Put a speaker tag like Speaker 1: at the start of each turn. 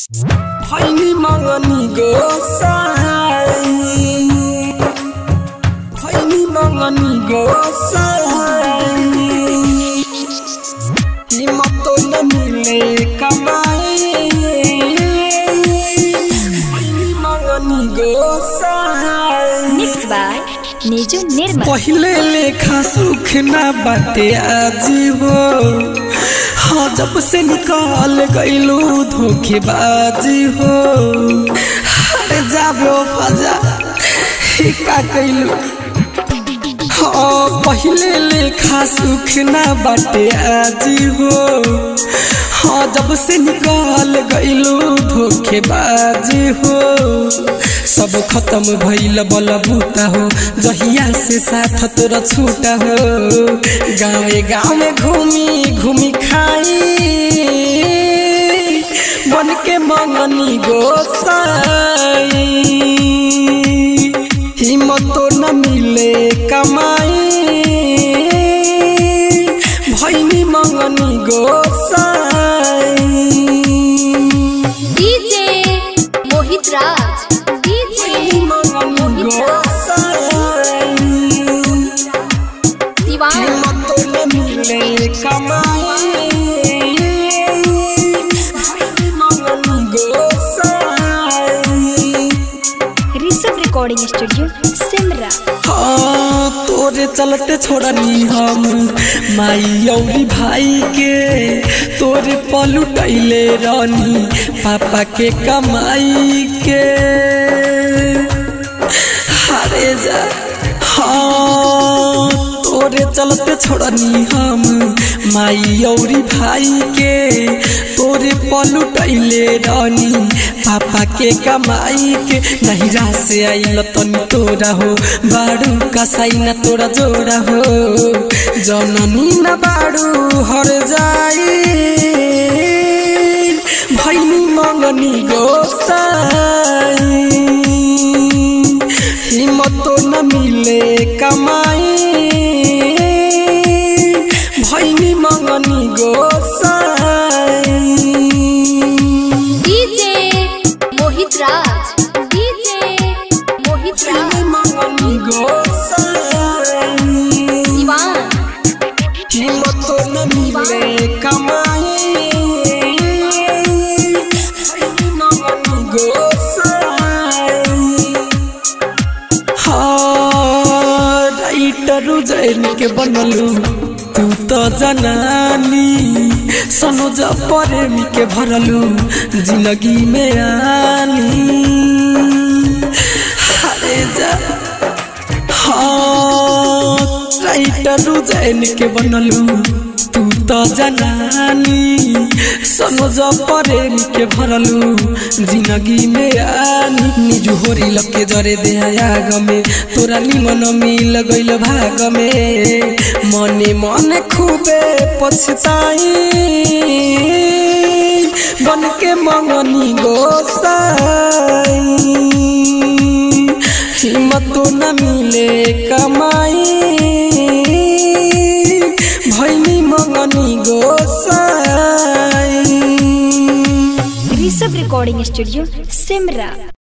Speaker 1: भैनी मगनी गोसाई भैनी मगनी गोसाई हिम्मत न मिले कमाई भैनी मगनी गोसाई
Speaker 2: मिक्स बाय निजु निर्मल
Speaker 1: पहिले लेखा सुख ना बाटे आज हो हाँ जब से निकाल गईलू धोखेबाजी हो अरे जाबे ओ फजा ही का कइलू हाँ पहिले लेखा सुख ना बाटे आज हो हाँ जब से निकाल गईलू धोखेबाजी हो सब खत्म भइल बल बूता हो जहिया से साथ तोरा छूटा हो गाँव गाँव में घूमी घूमी खाई बन के मंगनी गोसाई हिम्मत न मिले कमाई भैनी मंगनी गोसाई
Speaker 2: DJ Mohit Raj DJ Mohit Raj Siwan Rishabh recording studio Simra
Speaker 1: तोरे चलते छोड़नी हम माई औरी भाई के तोरे पलुटैले रानी पापा के कमाई के हारे जा हाँ तोरे चलते छोड़नी हम माई औरी भाई के तोरे पलुटैले रानी पापा के कमाई के नहिरा से आइल तनी तोरा हो बाड़ू कसाई न तोरा जोड़ा हो जननी न बाड़ू हर जाई भैनी मंगनी गोसाई हिम्मत न मिले कमाई भैनी मंगनी गोसाई
Speaker 2: डीजे मोहित राज डीजे मोहित राज
Speaker 1: भैनी मंगनी गोसाई
Speaker 2: शिवान
Speaker 1: हिम्मत न मिले कमाई भैनी मंगनी गोसाई हाँ राइटर जैन के बनलू तू तो जनानी सनोज प्रेमी के भरलू जिंदगी में आनी हरे जा हाँ राइटर जैन के बनलू तू तो जनानी सनोज प्रेमी के भरलू जिंदगी में आनी निजु होरी लके जरे दे आग में तोरा निमन मिल गइल भाग में मने मने खूबे पछताई बन के मंगनी गोसाई हिम्मत न मिले कमाई भैनी मंगनी गोसाई
Speaker 2: ऋषभ रिकॉर्डिंग स्टूडियो सिमरा